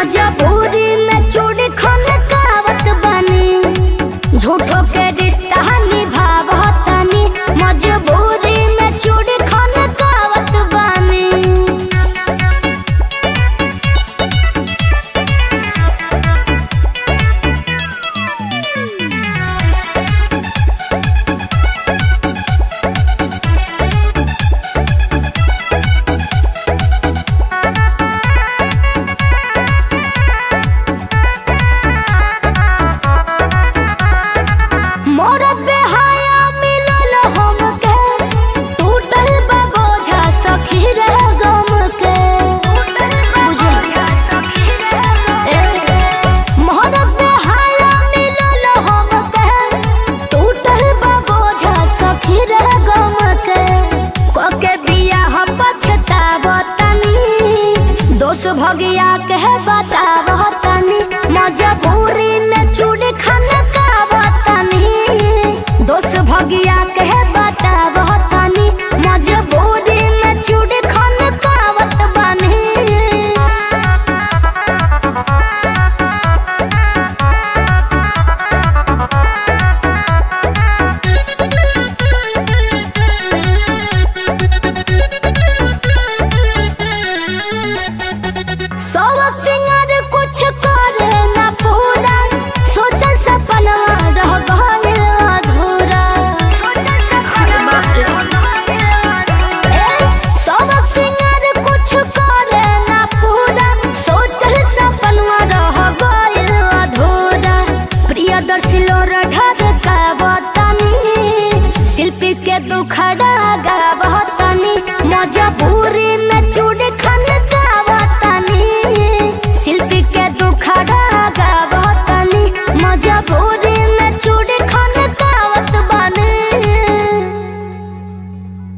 मजबूरी में चूड़ी खन कावत बानी झूठो के रिश्ता निभावतनी मजबूरी में चूड़ी खन कावत बानी मोरत बेहाया मिलल हमके टूटल बा बोझा सखी रे गम के बुझल ए मोरत बेहाया मिलल हमके टूटल बा बोझा सखी रे गम के कोके बियाह पछतावतनी दोष भगिया के बतावतनी मजबूरी में चूड़ी खाना कावतनी दोष भगिया के